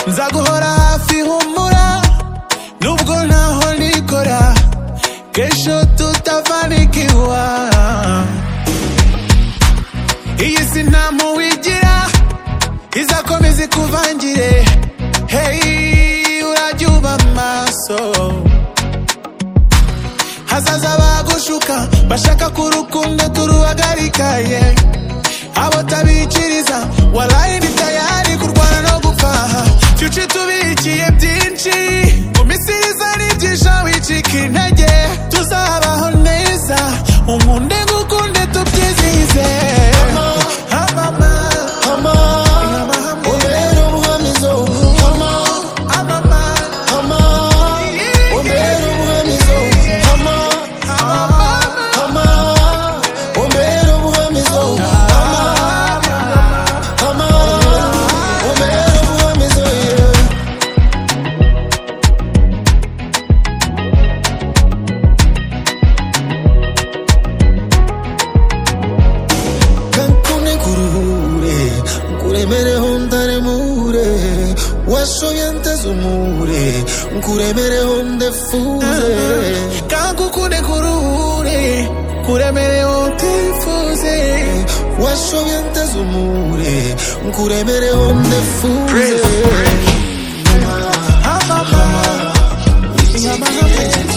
nkora guhora hafi humura nubwo ntaho nikora kesho tutafanikiwa iyi si nta muwigira izakomeza ikuvangire hey urajya uba maso hazaza bagushuka bashaka ko urukundo turuhagarika ye abo tabikiriza waraye ni tayari kurwana no gupfaha fyuca tubikiye byinshi mu misiriza nibyinsha wicika intege tuzabaho neza unkunde ngukunde tubyizihize Ah, mama. ubera ubuhamizo hama Ah, mama. hama ubera ubuhamizo hama Ah, mama. hama ubera ubuhamizo hama hama ubera ubuhamizo yeah. kankune kuruhure nkuremereho ntaremure washoye anteze umure nkuremereho ndefuze kangukunde kuruhure kuremerewe utifuze washoye anteze umure nkuremereho ndefuze Ah, mama. Ah, mama.